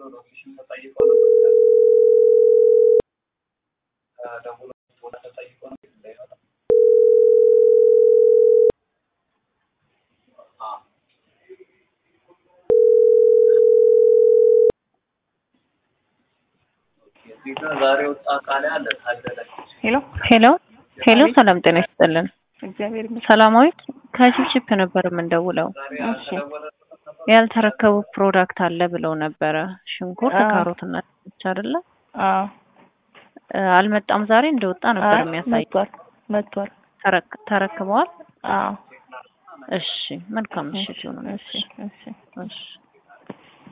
ሎኬሽን ተጠይቀው ነበር። ደውሎ ቦታ ተጠይቀው ነው እንዳይመጣ እዚህ ጋር ዛሬ ወጣ ቃል አለ ታደለች ሄሎ ሄሎ ሄሎ፣ ሰላም ጤና ይስጥልን። እግዚአብሔር ይመስገን። ሰላማዊት ከቺፕቺፕ ነበር የምንደውለው። እሺ ያልተረከቡ ፕሮዳክት አለ ብለው ነበረ። ሽንኩርት፣ አዎ። ካሮት እና ድንች አይደለ? አዎ እ፣ አልመጣም። ዛሬ እንደወጣ ነበር አይ፣ የሚያሳይ። መጥቷል መጥቷል። ተረክ- ተረክበዋል። አዎ እሺ፣ መልካም ምሽት ይሁን። እሺ እሺ እሺ